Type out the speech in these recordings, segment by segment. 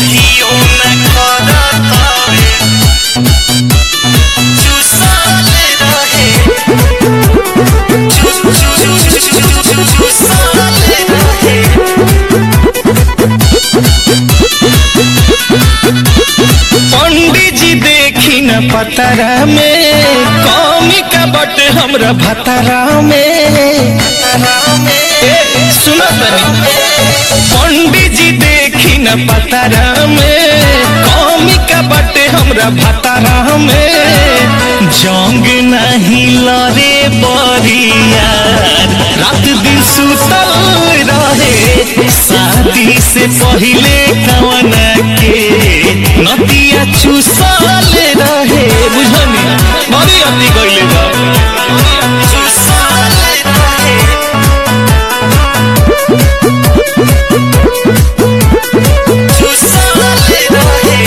कहियो न करत हवे चुसल रहे चु चु चु चु चु चुसल रहे पंडित जी देखी न पतरा में कौमी का बट हमरा भतरा में ए, सुनो तनी पंडित जी देखी न पतरा में कौमी का बट हमरा भतरा में जंग नहीं लरे बरियार रात दिन सुतल रहे शादी से पहले कवन के नदिया चुसल रहे बुझनी बड़ी अति गइले बा चुसल रहे चुसल रहे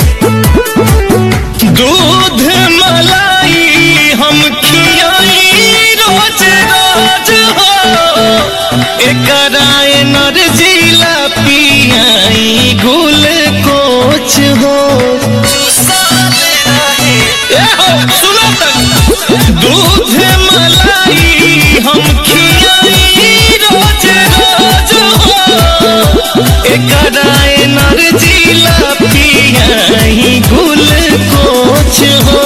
दूध मलाई हम खियाई रोज रोज हो एकरा एनर्जीला पियाई गुल कोच हो चुसल रहे ए हो सुनो तक दूध मलाई हम खियाई रोज रोज हो एकरा एनर्जीला पियाई गुल कोच हो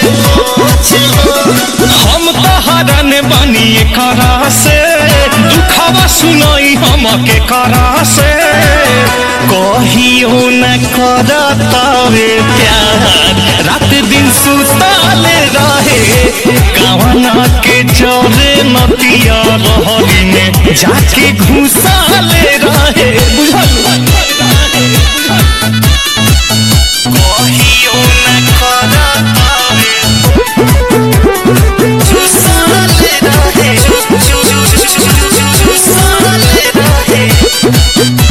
हम तो हरन बनी करा से दुखवा सुनाई हम के करा से कहियो न करतावे प्यार रात दिन सुतल रहे कवना के चोरे नतिया रहरी में जाके घुसल रहे बुझल कहियो न करत हवे चुसल रहे चु चु चु चु चु चुसल रहे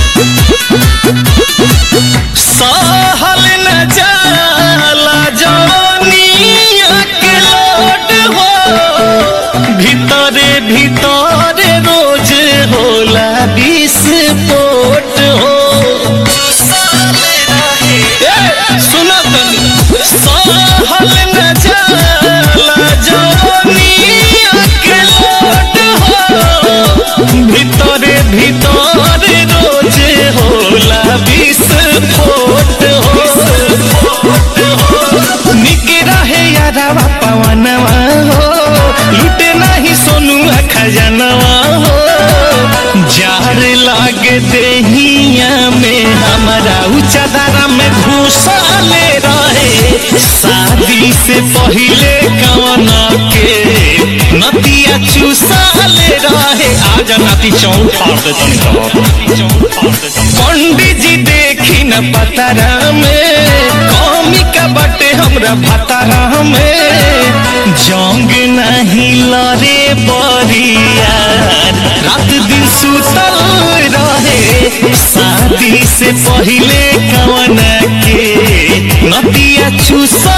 सहल न जाला जवानिया के लोट हो भीतरे भीतरे रोज होला विस्फोट हो चुसल रहे ए, सुनो तनी सहल न जाला जवानिया के लोट हो भीतरे भीतरे रोज होला विस्फोट हो निक रहे यादवा पवनवा हो लूटे नहीं सोनू खजनवा हो जार लागे देहिया में हमारा उचदरा में घुसले रहे शादी से पहले कवना के नदिया चुसले रहे आज नाती चौक फाड़ दे तनी पंडित जी देखी न पतरा में कौमी का बटे हमरा भतरा में जंग नहीं लरे बरियार रात दिन सुतल रहे शादी से पहले कवन के नदिया चुसल